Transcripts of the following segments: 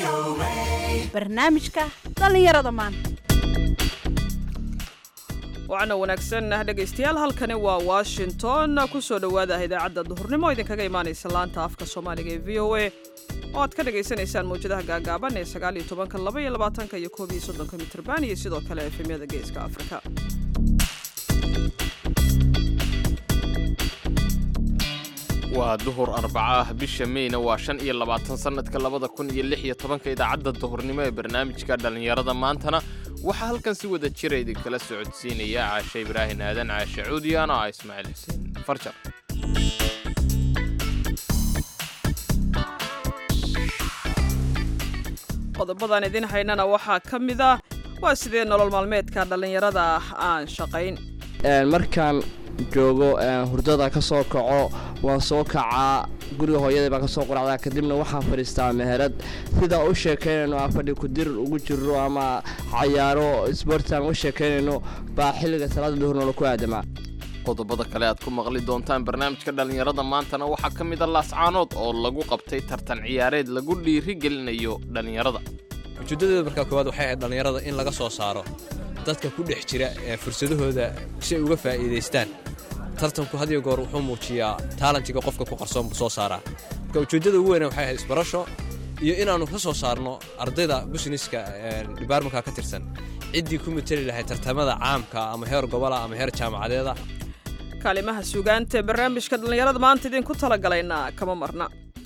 barnaamijka dhallinyarada maanta wacna wanaagsan ah dhegaystayaal halkani waa washington ku soo dhowaada idaacadda duhurnimo idinkaga imaanaysa laanta afka soomaaliga ee v o a oo aad ka dhagaysanaysaan mawjadaha gaagaaban ee sagaal iyo tobanka laba iyo labaatanka iyo koob iyo soddonka mitrban iyo sidoo kale efemyada geeska afrika waa duhur arbaca ah bisha meyna waa shan iyo labaatan sannadka labada kun iyo lix iyo tobanka idaacadda duhurnimo ee barnaamijka dhallinyarada maantana waxaa halkan si wada jira idinkala socodsiinaya caashe ibraahin aadan caashe cuudiyan oo ah ismaaciil xuseen farjar qodobadan idin haynana waxaa ka mid ah waa sidee nolol maalmeedka dhallinyarada ah aan shaqayn markaan joogo hurdada ka soo kaco waan soo kacaa guriga hooyadai baan ka soo quracdaa kadibna waxaan fadhiistaa meherad sidaa u sheekaynayno aan fadhi kudir ugu jiro ama cayaaro isboortaan u sheekaynayno baa xilliga salaada duhurnoola ku aadamaa qodobada kale aad ku maqli doontaan barnaamijka dhallinyarada maantana waxaa ka mid a laascaanood oo lagu qabtay tartan ciyaareed lagu dhiiri gelinayo dhallinyarada ujeeddadeeda markaa koowaad waxay ahayd dhallinyarada in laga soo saaro dadka ku dhex jira ee fursadahooda si ay uga faa'iidaystaan tartanku hadiyo goor wuxuu muujiyaa taalantiga qofka ku qarsoon buu soo saaraa marka ujeeddada ugu weyne waxay ahayd isbarasho iyo inaannu ka soo saarno ardayda businiska dhibaarmanka ka tirsan ciddii ku mateli lahayd tartamada caamka ama heer gobola ama heer jaamacadeeda kaalimaha suugaanta ee barnaamijka dhallinyarada maanta idinku talagalayna kama marna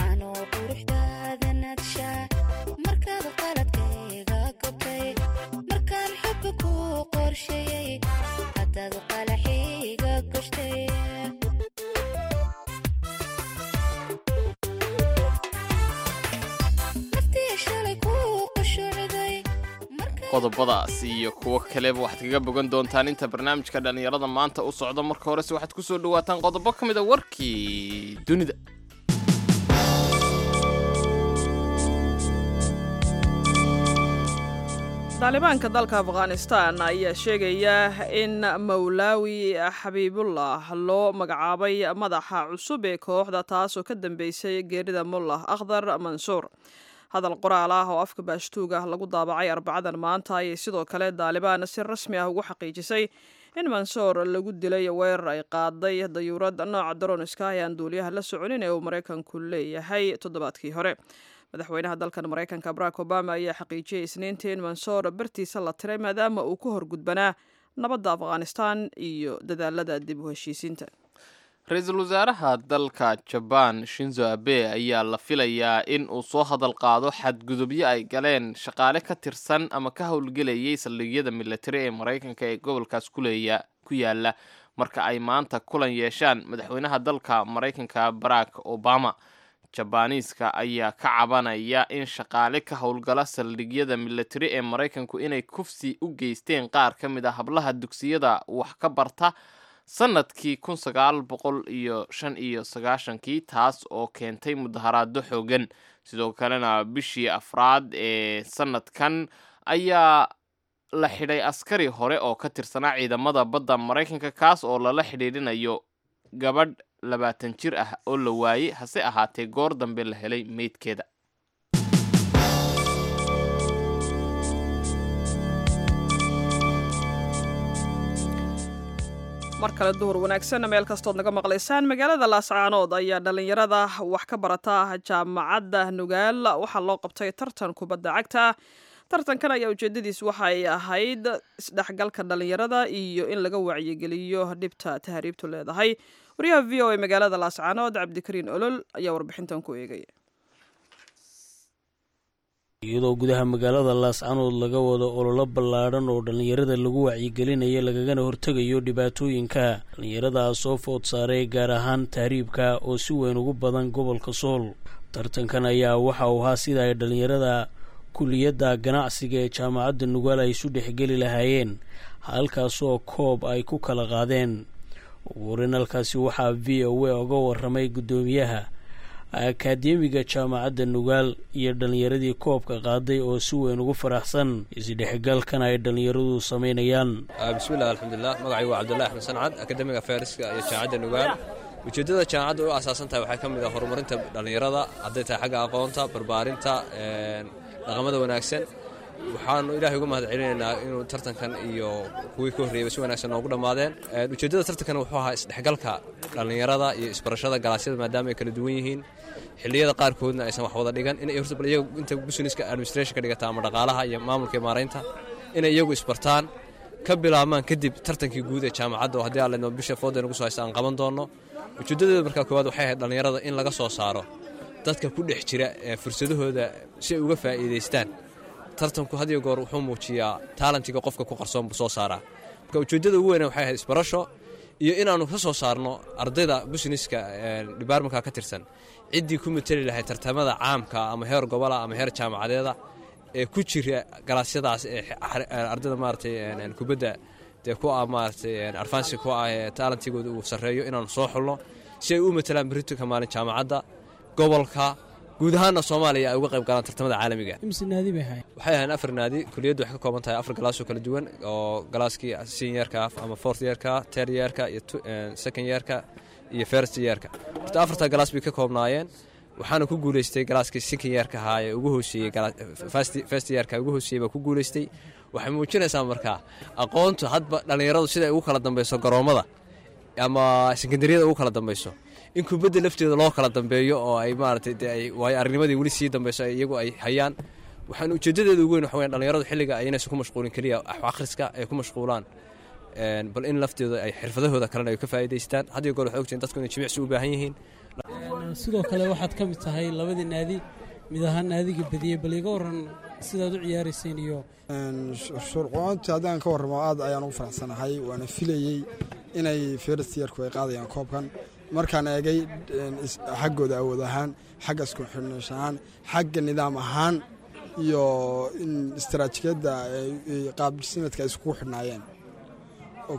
qodobadaas iyo kuwo kaleba waxaad kaga bogan doontaan inta barnaamijka dhallinyarada maanta u socdo marka horese waxaad ku soo dhawaataan qodobo ka mid a warkii dunida taalibaanka dalka afghanistan ayaa sheegaya in mawlaawi xabiibullah loo magacaabay madaxa cusub ee kooxda taasoo ka dambeysay geerida mullah akhdar mansuur hadal qoraal ah oo afka baashtuug ah lagu daabacay arbacadan maanta ayay sidoo kale daalibaan si rasmi ah ugu xaqiijisay in mansoor lagu dilay weerar ay qaaday dayuurad nooca daroniska ee aan duuliyaha la soconin ee uu maraykanku leeyahay toddobaadkii hore madaxweynaha dalkan maraykanka barack obama ayaa xaqiijiyey isniintii in mansoor bartiisa la tiray maadaama uu ku horgudbanaa nabadda afghanistan iyo dadaalada dib u heshiisiinta ra-iisul wasaaraha dalka jabaan shinzo abe ayaa la filayaa in uu soo hadal qaado xadgudubyo ay galeen shaqaale ka tirsan ama ka howlgelayay saldhigyada militari ee maraykanka ee gobolkaas kuleeya ku yaala marka ay maanta kulan yeeshaan madaxweynaha dalka maraykanka barack obama jabaaniiska ayaa ka cabanaya in shaqaale ka howlgala saldhigyada militari ee maraykanku inay kufsi u geysteen qaar ka mid a hablaha dugsiyada wax ka barta sanadkii kun sagaal boqol iyo shan iyo sagaashankii taas oo keentay mudaharaado xoogan sidoo kalena bishii afraad ee sanadkan ayaa la xidhay askari hore oo ka tirsanaa ciidamada badda maraykanka kaas oo lala xidhiidhinayo gabadh labaatan jir ah oo la waayey hase ahaatee goor dambe la helay meydkeeda mar kale duhur wanaagsan meel kastood naga maqlaysaan magaalada laascaanood ayaa dhallinyarada wax ka barata jaamacadda nugaal waxaa loo qabtay tartan kubadda cagta tartankan ayaa ujeedadiis waxay ahayd isdhexgalka dhallinyarada iyo in laga wacyigeliyo dhibta tahriibtu leedahay wariyaha v o a magaalada laascaanood cabdikariin olol ayaa warbixintan ku eegaya iyadoo gudaha magaalada laascanood laga wado ololo ballaadhan oo dhallinyarada lagu wacyigelinayo lagagana hortegayo dhibaatooyinka dhallinyaradaas soo food saaray gaar ahaan tahriibka oo si weyn ugu badan gobolka sool tartankan ayaa waxa uu ahaa sida ay dhallinyarada kuliyadda ganacsiga ee jaamacadda nugaal ay isu dhexgeli lahaayeen halkaasoo koob ay ku kala qaadeen ugu horeyn halkaasi waxaa v o a oga waramay guddoomiyaha akaademiga jaamacadda nugaal iyo dhallinyaradii koobka qaaday oo si weyn ugu faraxsan isdhexgalkan ay dhallinyaradu samaynayaan bismillahi alxamdulilah magacay waa cabdullahi axmed sancad akademiga fayriska iyo jaamacadda nugaal ujeeddada jaamacadda u asaasan tahay waxaa ka mid ah horumarinta dhallinyarada hadday tahay xagga aqoonta barbaarinta dhaqamada wanaagsan waxaanu ilaahay uga mahad celinaynaa inuu tartankan iyo kuwii ka horreeyaba si wanaagsan noogu dhammaadeen ujeeddada tartankan wuxuu ahaa isdhexgalka dhallinyarada iyo isbarashada galaasyada maadaama ay kala duwan yihiin xilliyada qaarkoodna aysan wax wada dhigan inay horta bal iyagu inta businesska administration ka dhigata ama dhaqaalaha iyo maamulka iyo maaraynta inay iyagu isbartaan ka bilaabmaan kadib tartankii guud ee jaamacadda oo haddii aalledno bisha fooda nagu soo haysta aan qaban doonno ujeeddadeeda markaa koowaad waxay ahayd dhallinyarada in laga soo saaro dadka ku dhex jira ee fursadahooda si ay uga faa'iidaystaan tartanku had iyo goor wuxuu muujiyaa taalantiga qofka ku qarsoon buu soo saaraa marka ujeeddada ugu weyna waxay ahayd isbarasho iyo inaannu ka soo saarno ardayda busineska dibaarmanka ka tirsan ciddii ku mateli lahayd tartamada caamka ama heer gobola ama heer jaamacadeeda ee ku jira galaasyadaas ee ardayda maaragtay kubadda dee ku ah maaragtay arfansi ku ah ee taalantigooda uu sarreeyo inaannu soo xulno si ay u matelaan beritanka maalin jaamacadda gobolka guud ahaanna soomaaliya ay uga qayb galaan tartamada caalamiga imse naadi bay ahayd waxay ahayn afar naadi kuliyaddu waxay ka kooban tahay afar galaasoo kala duwan oo galaaskii seniorka ama fourth yeerka third yeerka iyo second yeerka iyo first yeerka horta afartaa galaas bay ka koobnaayeen waxaana ku guuleystay galaaskii second yeerka ahaa ee ugu hooseeyey first yeerka ugu hooseeyey baa ku guuleystay waxay muujinaysaa markaa aqoontu hadba dhallinyaradu sida ay ugu kala dambayso garoommada ama sekondariyada ugu kala dambayso in kubadda lafteeda loo kala dambeeyo oo ay maaragtay dee ay waayo aragnimadii weli sii dambayso iyagu ay hayaan waxaan ujeeddadeeda ugu weyn waxa weyan dhallinyaradu xilliga aynaysan ku mashquulin keliya wax akhriska ay ku mashquulaan bal in lafteeda ay xirfadahooda kalena ay ka faa'iidaystaan had iyo goor waxay ogtihin dadku inay jimicsi u baahan yihiin sidoo kale waxaad ka mid tahay labadii naadi mid ahaan naadiga badiyey bal iga waran sidaad u ciyaarayseen iyo shuurqoonta haddaan ka warramo aad ayaan ugu faraxsanahay waana filayey inay firstyeerku ay qaadayaan koobkan markaan eegay xaggooda awood ahaan xagga isku xidhnaash ahaan xagga nidaam ahaan iyo in istaraatijiyadda qaabdhismeedka ay iskugu xidhnaayeen oo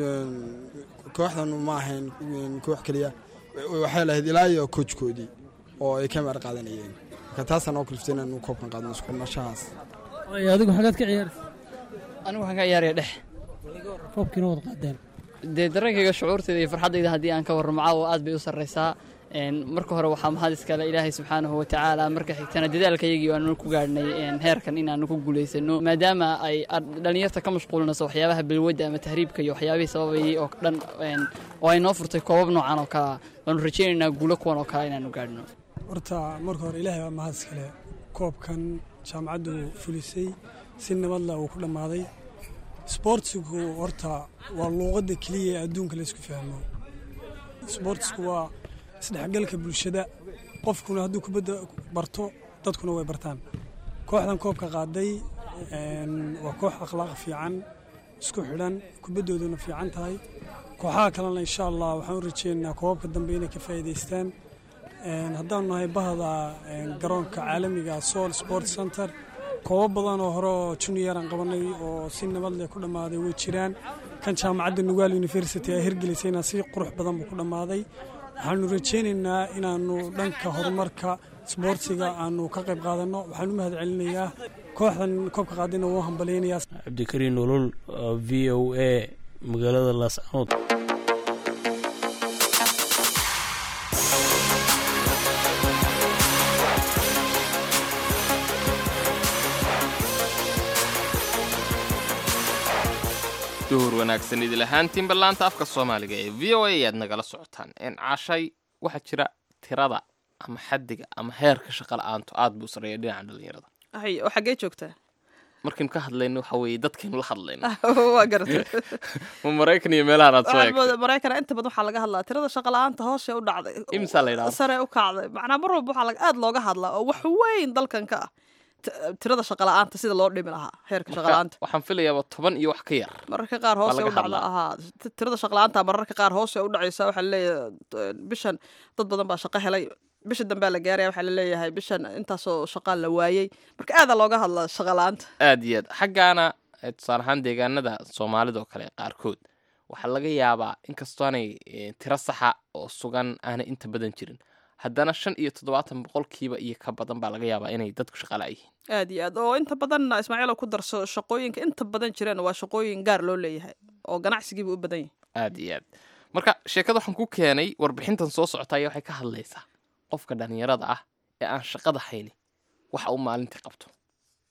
kooxdan ma ahayn koox keliya waxay lahayd ilaa iyo koojkoodii oo ay ka maar qaadanayeen marka taasaan oo kaliftay inaanu koobkan qaadno isku xidhnashahaas adigu xagaad ka ciyaaraysa anigu waxaan ka ciyaaraya dhex koobkiina wad qaadeen dee dareenkayga shucuurtayda iyo farxaddayda haddii aan ka warramo caawa aad bay u sarraysaa marka hore waxaa mahad iskale ilaahay subxaanahu watacaala marka xigtana dadaalkayagii aanu ku gaadhnay heerkan inaanu ku guulaysano maadaama ay dhallinyarta ka mashquulinayso waxyaabaha bilwadda ama tahriibka iyo waxyaabihii sababayay oo dhan oo ay noo furtay koobab noocan oo kalea waanu rajaynaynaa guulo kuwan oo kale inaanu gaadhno horta marka hore ilaahay waa mahad iskale koobkan jaamacaddu fulisay si nabadla uu ku dhammaaday sboortsigu horta waa luuqadda keliya ee adduunka laysku fahmo sboortsku waa isdhexgalka bulshada qofkuna hadduu kubadda barto dadkuna way bartaan kooxdan koobka qaaday waa koox akhlaaq fiican isku xidhan kubaddooduna fiican tahay kooxaha kalena insha allah waxaan u rajeynaynaa koobabka dambe inay ka faa'iidaystaan haddaanu nahay bahda garoonka caalamiga sool sport center koobab badan oo hore oo juniyaran qabanay oo si nabad leh ku dhammaaday way jiraan kan jaamacadda nugaal university ay hirgelisayna si qurux badan buu ku dhammaaday waxaanu rajaynaynaa inaanu dhanka horumarka sboortsiga aanu ka qayb qaadanno waxaanu mahad celinayaa kooxdan koobka qaadayna wuu hambalaynayaa cabdikariin nolol v o a magaalada laascanood duhur wanaagsan idil ahaantiin ballaanta afka soomaaliga ee v o a ayaad nagala socotaan caashay waxaa jira tirada ama xaddiga ama heerka shaqa la-aantu aad buu sareeya dhinaca dhallinyarada hay oo xaggee joogtaa markaynu ka hadlayno waxa weeye dadkaynu la hadlayno waa garatay ma maraykan iyo meelahan aad soo waxaad eegtay moodaa maraykana inta badan waxaa laga hadlaa tirada shaqa la-aanta hoosee u dhacday imsaa la yidhahda sare u kacday macnaa mar walba waxaa laga- aad looga hadlaa oo wax weyn dalkan ka ah T- tirada shaqa la-aanta sida loo dhimi lahaa heerka shaqa la-aanta waxaan filayaaba toban iyo wax ka yar mararka qaar hoose laga u dhacda hadlaa. ahaa T- tirada shaqa la-aanta mararka qaar hoose u dhacaysa waxaa laleeyahay t- bishan dad badan baa shaqo helay bisha dambea la gaaraya waxaa laleeyahay bishan intaasoo shaqaa la waayey marka aadaa looga hadlaa shaqa la-aanta aad iyo aad xaggaana eh, tusaale ahaan deegaanada soomaalida oo kale qaarkood waxaa laga yaabaa inkastoo aanay eh, tiro saxa oo sugan aanay inta badan jirin haddana shan iyo toddobaatan boqolkiiba iyo ka badan baa laga yaabaa inay dadku shaqala yihiin aad iyo aad oo inta badan ismaaciil oo ku darso shaqooyinka inta badan jireen waa shaqooyin gaar loo leeyahay oo ganacsigiiba u badan yahay aad iyo aad marka sheekada waxaan ku keenay warbixintan soo socota ayaa waxay ka hadlaysaa qofka dhallinyarada ah ee aan shaqada hayni waxa uu maalintii qabto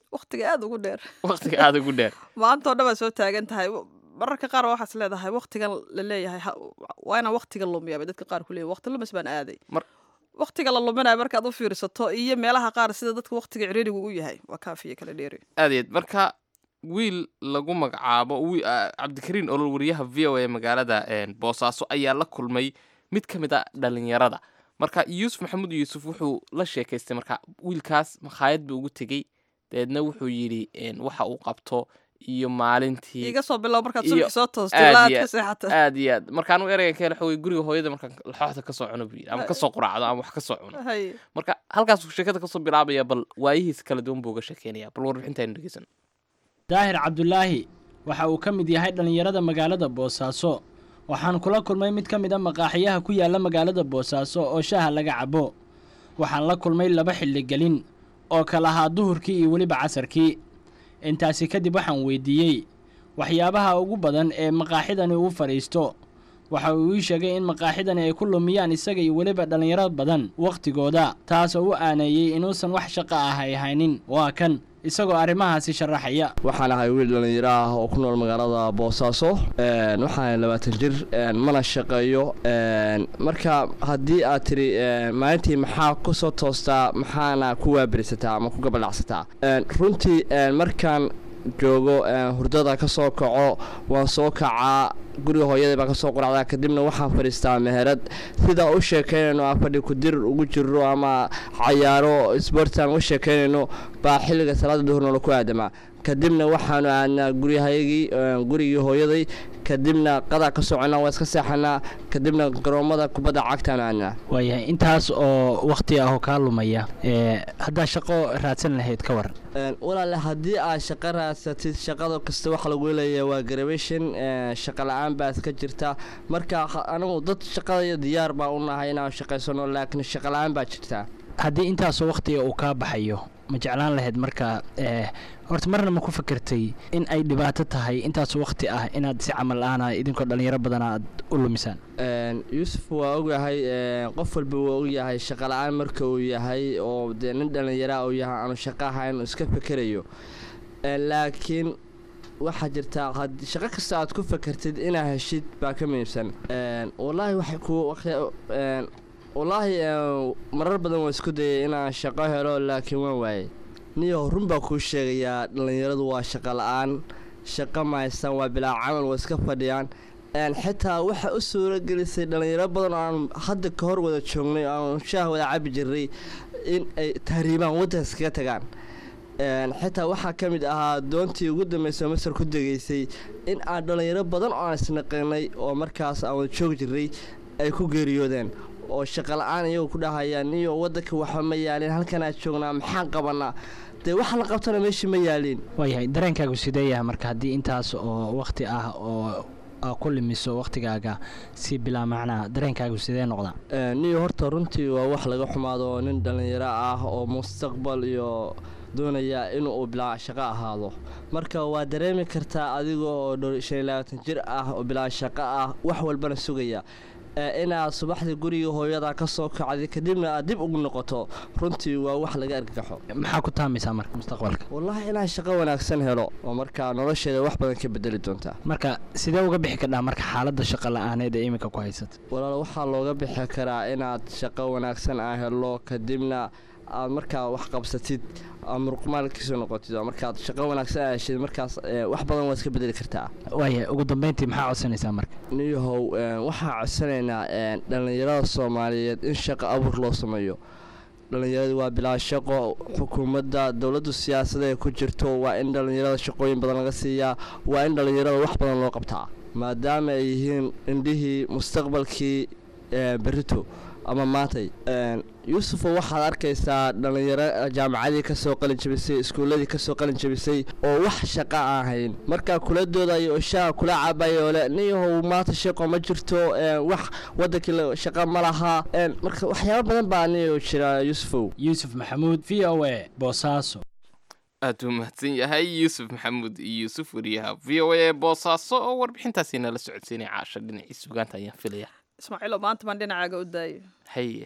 waqtiga aada ugu dheer waqtiga aada ugu dheer maantao dhan baad soo taagan tahay mararka qaar waxaas leedahay waqtigan la leeyahay ha- waa inaan waqtiga lumiya bay dadka qaar ku leeyahay waqti lumis baan aaday Mar- waqtiga la luminayo markaad u fiirsato iyo meelaha qaar sida dadka waqtiga ciriirigu u yahay waa kaafiya kala dheeri aad iyo aad marka wiil lagu magacaabo wi- ah, cabdikariin olol wariyaha v o a magaalada een, boosaaso ayaa la kulmay mid ka mid a dhalinyarada marka yuusuf maxamuud yuusuf wuxuu la sheekaystay marka wiilkaas makhaayad buu ugu tegey dabeedna wuxuu yidhi een, waxa uu qabto iyo maalintii iga soo bilow markaad iyo subaxi soo toosto aad ilaa aad iyo ka seexata aad iyo aad markaan u ereyga ka hela xogay guriga hooyada markaan laxooxda kasoo cuno buu yidhi ama kasoo quraacdo ama wax kasoo cuno hay marka halkaasuu sheekada kasoo bilaabaya bal waayihiisa kala duwan buu uga sheekeynaya bal warbixinta aynu dhegeysan daahir cabdulaahi waxa uu ka mid yahay dhallinyarada magaalada boosaaso waxaan kula kulmay mid ka mid a maqaaxiyaha ku yaalla magaalada boosaaso oo shaaha laga cabo waxaan la kulmay laba xilligelin oo kala ahaa duhurkii iyo weliba casarkii intaasi kadib waxaan weydiiyey waxyaabaha ugu badan ee maqaaxidani uu fadhiisto waxa uu ii sheegay in maqaaxidani ay ku lumiyaan isaga iyo weliba dhallinyaro badan wakhtigooda taasoo u aaneeyey inuusan wax shaqo ah ay haynin waa kan isagoo arrimahaasi sharaxaya waxaan ahay wiil dhallinyaro ah oo ku nool magaalada boosaaso een, waxaan ahay labaatan jir een, mana shaqeeyo een, marka haddii aad tiri een, maalintii maxaa ku soo toostaa maxaana ku waaberisataa ama ku gabadhacsataa Een, runtii een, markaan joogo een, hurdada ka soo kaco waan soo kacaa guriga hooyadii baan kasoo quracdaa kadibna waxaan fadhiistaa meherad sidaa u sheekaynayno aan fadhi kudirir ugu jirro ama cayaaro isboortaan u sheekaynayno baa xilliga salaada duhurnoola ku aadamaa kadibna waxaanu aadnaa guryahayagii een, gurigii hooyaday kadibna qadaa ka soconnaa waa iska seexanaa kadibna garoomada kubadda cagtaanu aadnaa waayahay intaas oo wakhti ah oo kaa lumaya ee haddaa shaqo raadsan lahayd ka waran Een, walaale haddii aad shaqo raadsatid shaqada kasta waxa lagu leeyahay waa graduation een, shaqo la-aan baa iska jirta marka ha- anigu dad shaqadaya diyaar baa u nahay inaan shaqaysano laakiin shaqo la-aan baa jirta haddii intaasoo wakhtiga uu kaa baxayo ma jeclaan lahayd marka ee horta marna ma ku fikirtay in ay dhibaato tahay intaasoo wakhti ah inaad si camal la-aana idinkoo dhallinyaro badan aad u lumisaan Een, yuusuf waa ogyahay een, qof walba waa ogyahay shaqo la-aan marka uu yahay oo dee nin dhallinyara uu yahay aanu shaqo ahayn uu iska fikerayo Een, laakiin waxaa jirtaa had- shaqo kasta aad ku fakertid inaad heshid baa ka muhiimsan Een, wallaahi waxay ku waxay- een, wallaahi een, marar badan waan isku dayay inaan shaqo helo laakiin waan waayay niyo run baa kuu sheegayaa dhallinyaradu waa shaqo la-aan shaqo ma haystaan waa bilaa camal waa iska fadhiyaan Een, xitaa waxa u suuro gelisay dhallinyaro badan oo aan hadda ka hor wada joognay oo aan shaah wada cabi jirnay in ay tahriibaan waddanka iskaga tagaan Een, xitaa waxaa ka mid ahaa doontii ugu dambeysay oo masar ku degeysay in aan dhallinyaro badan oo aan isnaqanay oo markaas aan wada joogi jirnay ay ku geeriyoodeen oo shaqo la-aan iyagoo ku dhahayaan niyo waddanka waxba ma yaalin halkan aad joognaa maxaan qabanaa dee waxa la qabtana meeshii ma yaalin waayahay dareenkaagu sidee yahay marka haddii intaas oo wakhti ah oo aa ku limiso wakhtigaaga si bilaa macnaa dareenkaagu sidee noqdaa Ee, niyo horta runtii waa wax laga xumaado oo nin dhallinyaro ah oo mustaqbal iyo doonaya inuu bilaa shaqo ahaado marka waa dareemi kartaa adiga oo dhow- shan iyo labaatan jir ah oo bilaa shaqo ah wax walbana sugaya Ee, inaad subaxdii guriga hooyada ka soo kacday kadibna aad dib ugu noqoto runtii waa wax laga argagaxo maxaa ku taamaysaa marka mustaqbalka wallaahi inaan shaqo wanaagsan helo oo markaa nolosheeda wax badan ka bedeli doontaa marka sidee uga bixi kadhaa marka xaaladda shaqo la-aaneed ee iminka ku haysata walaal waxaa looga bixi karaa inaad shaqo wanaagsan aa helo kadibna aad markaa wax qabsatid aad muruqmaalkiisu noqotid oo markaad shaqo wanaagsan aa heshid markaas ee, wax badan waad iska bedeli kartaa waayahay ugu dambeyntii maxaa codsanaysaa marka niyahow ee, waxaan codsanaynaa ee, dhallinyarada soomaaliyeed in shaqo abuur loo sameeyo dhallinyaradu waa bilaa shaqo xukuumadda dowladdu siyaasada ay ku jirto waa in dhallinyarada shaqooyin badan laga siiyaa waa in dhallinyarada wax badan loo qabtaa maadaama ay yihiin indhihii mustaqbalkii ee, berrito ama maantay Een, yuusufo waxaad arkaysaa dhallinyaro jaamacadii kasoo qalin jabisay iskuuladii kasoo qalin jabisay oo wax shaqo aan hayn markaa kula doodayo oo shaaha kula cabayo oo le niyahow maanta shaqo ma jirto een, wax wadankii la- shaqo ma laha Een, marka waxyaabo badan baa niyo jira yuusufow yuusuf maxamuud v o a boosaaso aad u mahadsan yahay yuusuf maxamuud iyo yuusuf wariyaha v o a ee boosaaso oo warbixintaasi nala socodsiinay caasha dhinacii sugaanta ayaan filaya ismaaciilo maanta baan dhinacaaga u daayo haye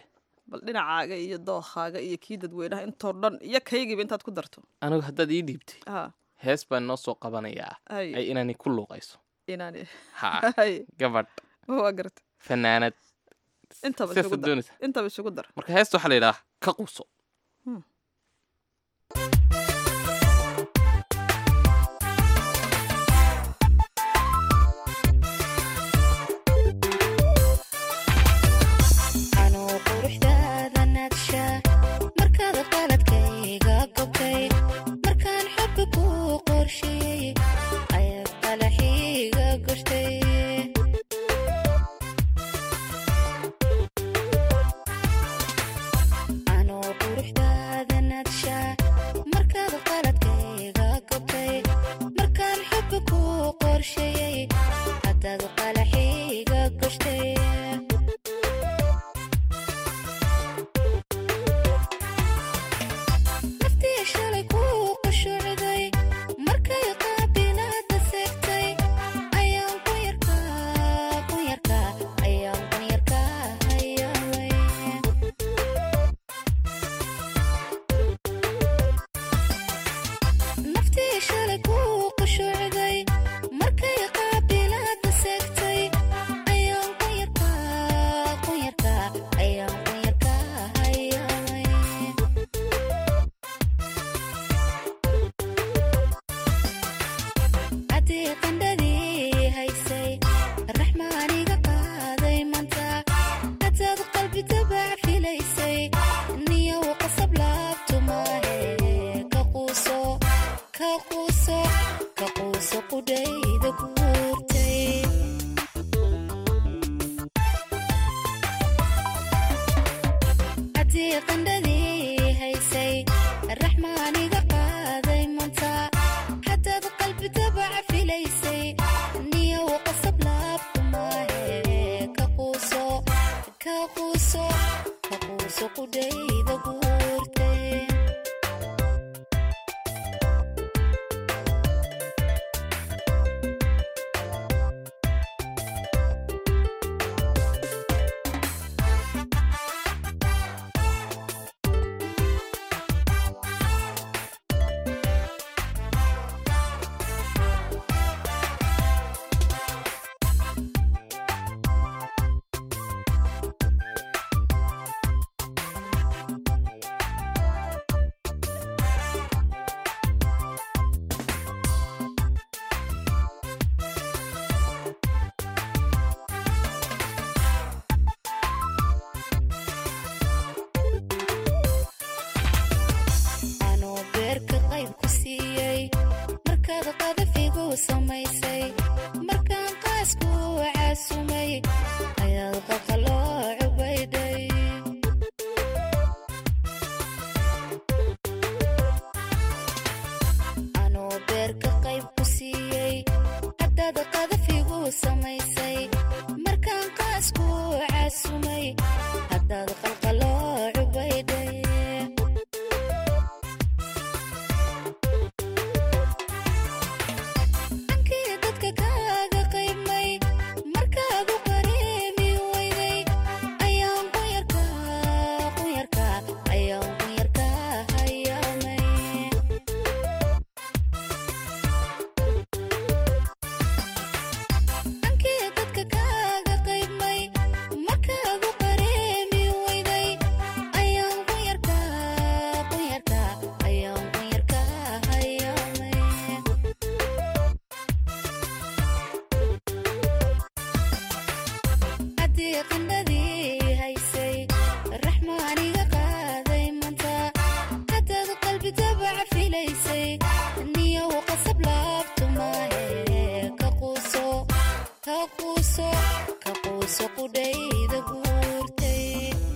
bal dhinacaaga iyo dookaaga iyo kii dadweynaha intoo dhan iyo kaygiiba intaad ku darto anigu haddaad ii dhiibtay ha hees baan noo soo qabanayaa Ay. ay inaani ku luuqayso inaan ha Hay. gabadh waa garta fanaanad intaba Sidaas isugu dar doonaysa. intaba isugu dar marka heesta waxaa la yidhaha ka quuso anuu quruxdaada naadsha markaad qaladkayga gobtay markaan xubbi ku qorsheeyey ayaad qalaxiiga goshtay anuu quruxdaada naadsha markaad qaladkayga gobtay markaan xubbi ku qorsheeyey haddaad qalaxiiga goshtay naftii shalay kuu qushuucday markay qaabilaada seegtay ayaan ku yarkaa ku yarkaa ayaan ku yarkaa hayaaway naftii shalay kuu qushuucday markay qaabilaada seegtay ayaan ku yarkaa ku yarkaa ayaan ku yarkaa hayaaway haddii qandhadii haysay raxmaaniga qaaday manta hadaad qalbi dabac filaysay niyow qasab laabtu maahe ka quuso ka quuso ka quuso qudhayda guurtay haddii qandhadii haysay raxmaaniga qaaday manta hadaad qalbi dabac filaysay niyow qasab laabku maahe ka quuso ka quuso ka quuso qudhayda guurtay anuu beerka qayb ku siiyey markaad qadafigu samaysay markaan qaasku caasumay ayaad qaqaloo cubaydhay anuu beerka qayb ku siiyey haddaad qadafigu samaysay markaan qaasku caasumay haddaad qalqaloo cubaydhay ankii dadka kaaga qaybmay markaad u qareemi weyday ayaan ku yarkaa ku yarkaa ayaan ku yarkaa hayaamay ankii dadka kaaga qaybmay markaad u qareemi weyday ayaan ku yarkaa ku yarkaa ayaan ku yarkaa hayaamay haddii qandhadii haysay raxmaaniga qaaday manta hadaad qalbi dabac filaysay niyow qasab laabtu maahe ka quuso ka quuso ka quuso qudhayda guurtay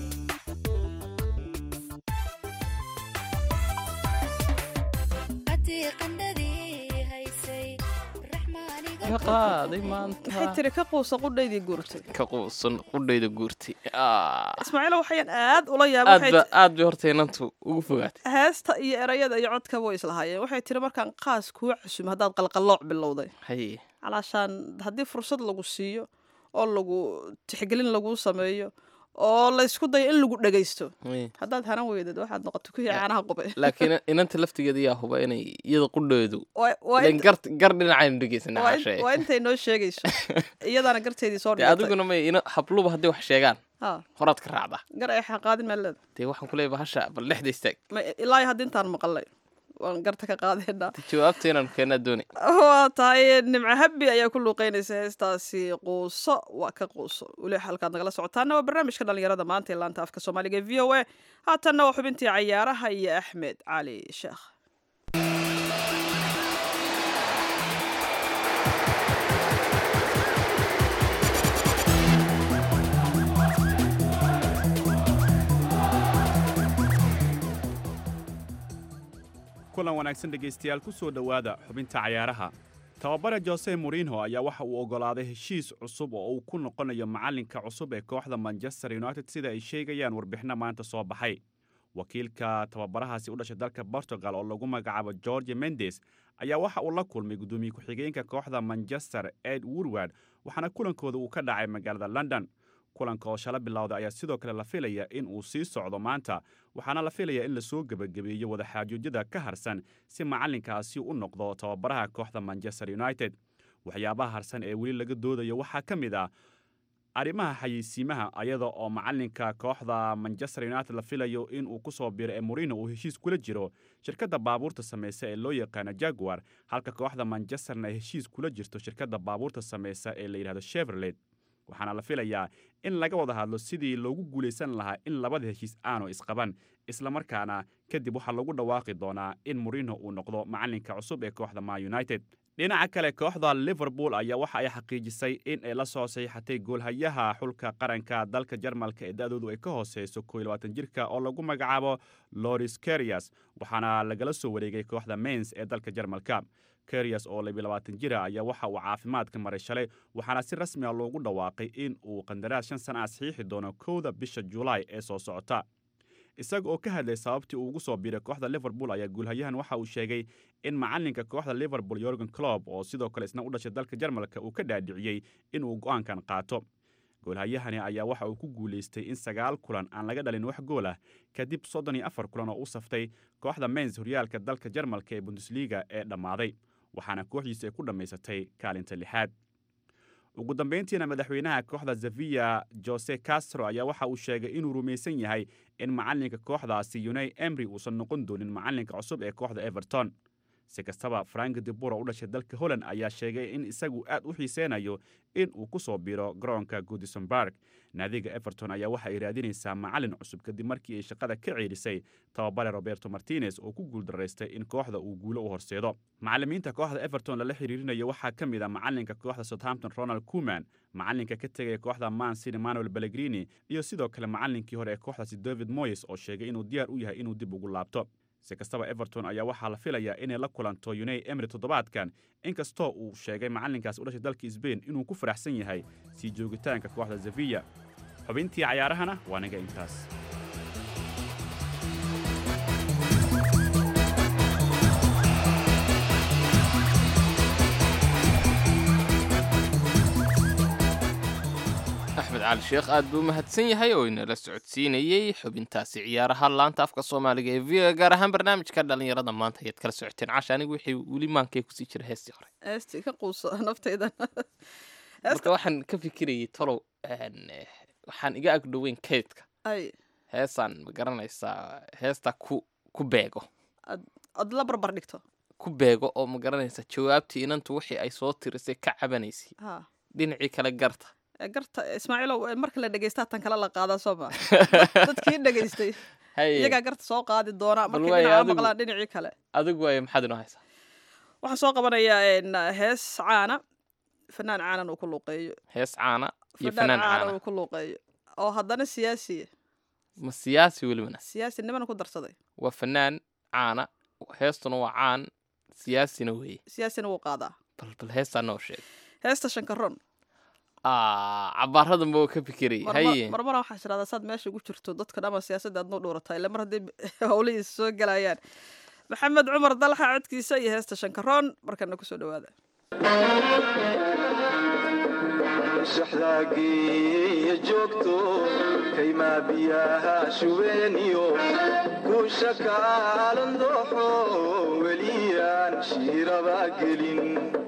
haddii qandhadii haysay raxmaaniga ka qaaday maanta maxay tiri ka quusa qudhaydii guurtay ka quusan qudhayda guurtay Ah. ismaaciilo waxayaan aad ula yaaba aad waxay ba aad bay horta inantu ugu fogaatay heesta iyo erayada iyo codkaba way islahaayeen waxay tiri markaan qaas kuu casumo haddaad qalqallooc bilowday haye calaashaan haddii fursad lagu siiyo oo lagu tixgelin laguu sameeyo oo la isku dayo in lagu dhegaysto Ay. haddaad hanan weydad waxaad noqoto kuwii caanaha qubay laakiin inanta laftigeeda yaa huba inay iyada qudheedu Waa- waa ileen inta- gar gar dhinacaynu dhegeysanaa waa in- cashe waa intay noo sheegayso iyadaana garteedii soo dee dhigatay adiguna may ina habluba hadday wax sheegaan Ha, horaad ka raacdaa gar ay xaqaadin meeleed dee waxaan kuleeyahay bahasha bal dhexda istaag Ma- ilaa iyo hadda intaan maqalay waan garta ka qaadeenaa jawaabta inaan keenaa doonay waa tahay nimco habbi ayaa ku luuqeynaysa heestaasi quuso waa ka quuso weli halkaad nagala socotaana waa barnaamijka dhalinyarada maanta ee laanta afka soomaaliga ee v o a haatanna waa xubintii cayaaraha iyo axmed cali sheekh kulan wanaagsan dhegaystayaal ku soo dhowaada xubinta cayaaraha tababare jose morinho ayaa waxa uu oggolaaday heshiis cusub oo uu ku noqonayo macallinka cusub ee kooxda manchester united sida ay sheegayaan warbixino maanta soo baxay wakiilka tababarahaasi u dhashay dalka portugal oo lagu magacaabo george mendes ayaa waxa uu la kulmay guddoomiye ku-xigeenka kooxda manchester ed woodward waxaana kulankooda uu ka dhacay magaalada london kulanka oo shala bilowda ayaa sidoo kale la filaya in uu sii socdo maanta waxaana la filayaa in lasoo gebagabeeyo wadaxaajoojyada ka harsan si macallinkaasi u noqdo tababaraha kooxda manchester united waxyaabaha harsan ee weli laga doodayo waxaa ka mid ah arrimaha xayeysiimaha ayada oo macallinka kooxda manchester united la filayo in uu ku soo biro ee morino uu heshiis kula jiro shirkadda baabuurta samaysa ee loo yaqaano jaguar halka kooxda manchesterna ay heshiis kula jirto shirkadda baabuurta samaysa ee la yidhahdo chevrolet waxaana la filayaa in laga wada hadlo sidii loogu guulaysan lahaa in labada heshiis aanu isqaban islamarkaana kadib waxaa lagu dhawaaqi doonaa in morino uu noqdo macallinka cusub ee kooxda ma united dhinaca kale kooxda liverpool ayaa waxa ay xaqiijisay in ay la soo saxiixatay goolhayaha xulka qaranka dalka jarmalka ee da-doodu ay ka hooseyso koo iyo labaatan jirka oo lagu magacaabo loris kerias waxaana lagala soo wareegay kooxda mains ee dalka jarmalka kerias oo labiyo labaatan jira ayaa waxa uu caafimaadka maray shalay waxaana si rasmi a loogu dhawaaqay in uu qandaraas shan sana ah saxiixi doono kowda bisha julaay ee soo socota isaga oo ka hadlay sababtii uu ugu soo biiray kooxda liverpool ayaa guulhayahan waxa uu sheegay in macallinka kooxda liverpool yorgen clob oo sidoo kale isna u dhashay dalka jarmalka uu ka dhaadhiciyey inuu go'aankan qaato goolhayahani ayaa waxa uu ku guulaystay in sagaal kulan aan laga dhalin wax gool ah kadib soddon iyo afar kulan oo u saftay kooxda mains horyaalka dalka jarmalka ee bundesliga ee dhammaaday waxaana kooxdiisa ay ku dhammaysatay kaalinta lixaad ugu dambayntiina madaxweynaha kooxda zavia jose castro ayaa waxa uu sheegay inuu rumaysan yahay in macallinka kooxdaasi yunay emry uusan noqon doonin macallinka cusub ee kooxda everton si kastaba frank debur oo u dhashay dalka holland ayaa sheegay in isagu aad u xiiseynayo in uu ku soo biro garoonka goodisonburg naadiga everton ayaa waxa ay raadinaysaa macallin cusub kadib markii ay shaqada ka ceelisay tababare roberto martinez oo ku guuldaraystay in kooxda uu guulo u horseedo macallimiinta kooxda everton lala xiriirinayo waxaa ka mid a macallinka kooxda southampton ronald kuman macallinka ka tegaya kooxda man city manuel pellegrini iyo sidoo kale macallinkii hore ee kooxdaasi david moyes oo sheegay inuu diyaar u yahay inuu dib ugu laabto si kastaba everton ayaa waxaa la filayaa inay la kulanto unai emry toddobaadkan inkastoo uu sheegay macallinkaas u dhashay dalka sbain inuu ku faraxsan yahay sii joogitaanka kooxda zavia xubintii cayaarahana waa naga intaas axmed cali sheekh aad buu mahadsan yahay oo inala socodsiinayey xubintaasi ciyaaraha laanta afka soomaaliga ee v o gaar ahaan barnaamijka dhalinyarada maanta ayaad kala socoteen casha anigu wixii weli maankay kusii jira heestii hore heestii ka quuso naftaydan marka waxaan ka fikirayay tolow waxaan iga agdhoweyn kaydka ay heesaan ma garanaysaa heesta ku ku beego ad la barbar dhigto ku beego oo ma garanaysaa jawaabtii inantu wixii ay soo tirisay ka cabanaysay ha dhinacii kale garta ee garta ismaaciilow ee marka la dhegeysta tan kala la qaadaa soo maa dadkii dhegeystay haye iyagaa garta soo qaadi doona Bal markay waayo, dhinaca adigu- maqlaan dhinacii kale adigu waayo maxaad inoo haysaa waxaan soo qabanayaa een, hees caana fanaan caanan uu ku luuqeeyo hees caana iyo fanaan caana uu ku luuqeeyo oo haddana siyaasiya ma siyaasi welibana siyaasi nimana ku darsaday waa fanaan caana heestuna waa caan siyaasina weeye siyaasina wuu qaadaa bal bal heestaa noo sheeg heesta shankaroon Ah, cabaaradan buu ka fikirayay haye marmara waxaa tirahdaa saad meesha ugu jirto dadkan ama siyaasadda aad noo dhuurataa ille mar haddii howlihiisa soo gelayaan maxamed cumar dalxa codkiisa iyo heesta shankaroon markana kusoo dhawaada shaxdaagiiyo joogto kaymaa biyaha shubeeniyo kuusha kaalan dooxo weliyaan shiiraba gelin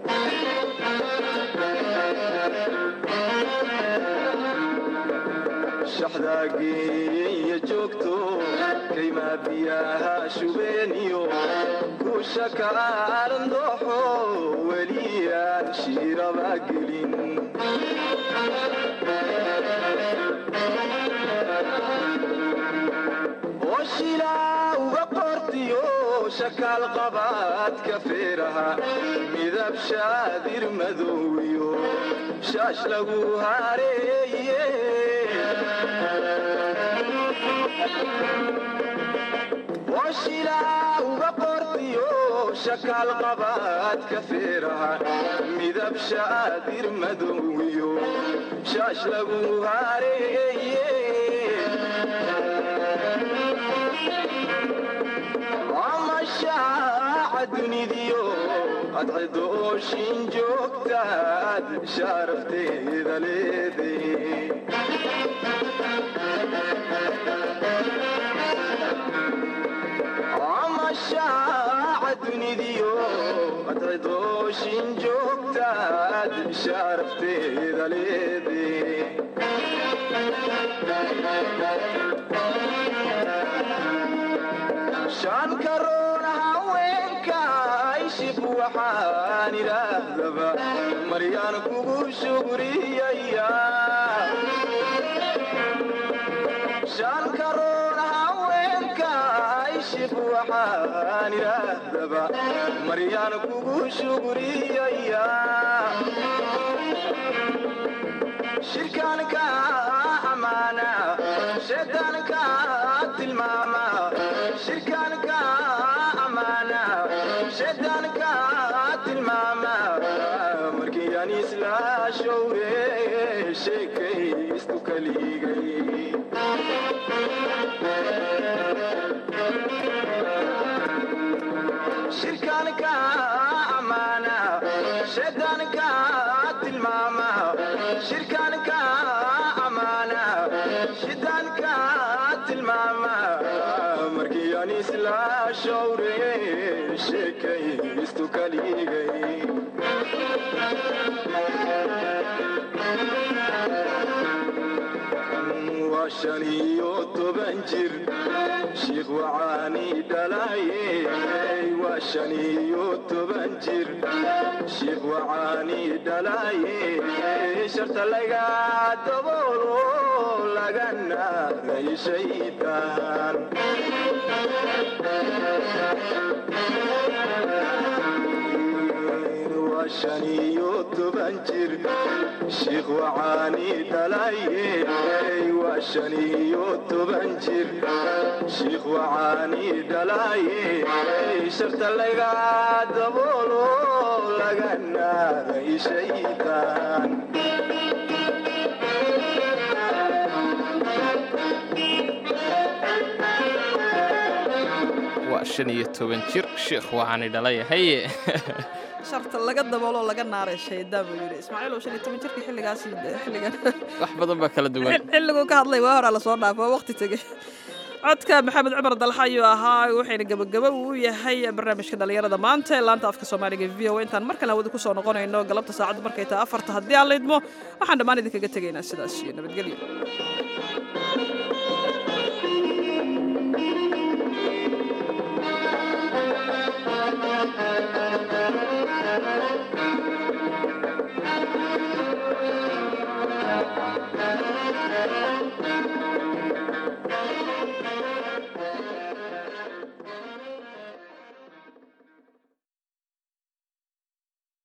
shaxdaa geeya joogto kaymaa biyaha shubeeniyo kuusha kaalan dooxo weliyaan shiiraba gelin oshilaa uga qortiyo shakaal qabaadka feeraha midab shaadir madowiyo shaash lagu hareeye oshilaa uga qortiyo shakaal qabaadka feeraha midab shaadir madowiyo shaash lagu hareeye amashaaca dunidiyo adcido ooshin joogtaad sharafteeda leede amashaaca dunidiyo adcido ooshin joogtaad sharafteeda leede shan karoon haweenka ishib waxaan idhaahdaba maryaan kugu shugriyaya shan karoon haweenka ishib waxaan idhaahdaba maryaan kugu shugriyaya shirkaanka amaana shaydaanka tilmaama shirkaanka amaana shaydaanka tilmaama markii aan isla showre sheekaystu kaligay shirkaanka amaana shaydaanka tilmaama shirkaanka amaana shaydaanka tilmaama markii aan isla showre sheekaystu kaligay waa shan iyo toban jir shiikh wacaani dhalaye waa shan iyo toban jir shiikh wacaani dhalaye sharta laga daboolo lagana shaydaan waa shan iyo toban jir shiikh wacaani dhalaye waa shan iyo toban jir shiikh wacaani dhalaye sharta laga daboolo laga naaday shaydaan waa shan iyo toban jir sheekh waxaani dhalayahay sharta laga dabooloo laga naaray shaydaan buu yidhi ismaaciil oo shan iyo toban jirka xilligaas xilligan wax badan baa kala duwan xilliguu ka hadlay waa horaa lasoo dhaafo waa waqti tegey codka maxamed cumar dalxa ayuu ahaa waxayna gebagaba uu yahay barnaamijka dhallinyarada maanta ee laanta afka soomaaliga v o intaan mar kale hawada kusoo noqonayno galabta saacaddu markay tahay afarta haddii aan laydmo waxaan dhammaan idinkaga tegaynaa sidaas iyo nabadgelyo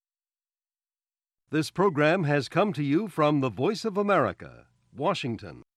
This program has come to you from the Voice of America, Washington.